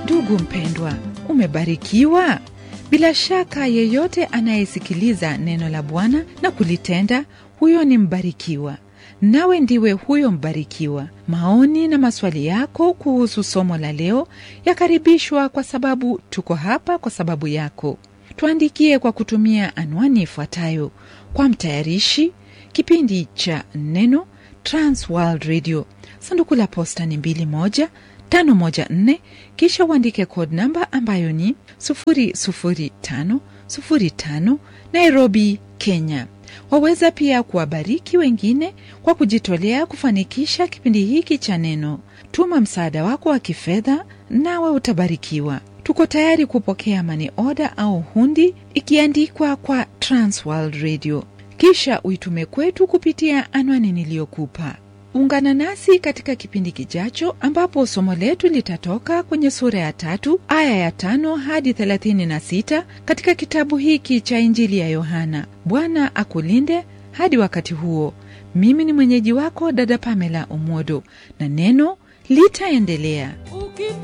Ndugu mpendwa, umebarikiwa? Bila shaka yeyote anayesikiliza neno la Bwana na kulitenda, huyo ni mbarikiwa. Nawe ndiwe huyo mbarikiwa. Maoni na maswali yako kuhusu somo la leo yakaribishwa, kwa sababu tuko hapa kwa sababu yako. Tuandikie kwa kutumia anwani ifuatayo: kwa mtayarishi kipindi cha Neno, Transworld Radio, sanduku la posta ni 21514, kisha uandike code namba ambayo ni 00505 Nairobi, Kenya. Waweza pia kuwabariki wengine kwa kujitolea kufanikisha kipindi hiki cha Neno. Tuma msaada wako wa kifedha, nawe utabarikiwa. Tuko tayari kupokea mani oda au hundi ikiandikwa kwa Transworld Radio, kisha uitume kwetu kupitia anwani niliyokupa. Ungana nasi katika kipindi kijacho, ambapo somo letu litatoka kwenye sura ya tatu aya ya tano hadi thelathini na sita katika kitabu hiki cha Injili ya Yohana. Bwana akulinde hadi wakati huo. Mimi ni mwenyeji wako dada Pamela Omodo, na neno litaendelea.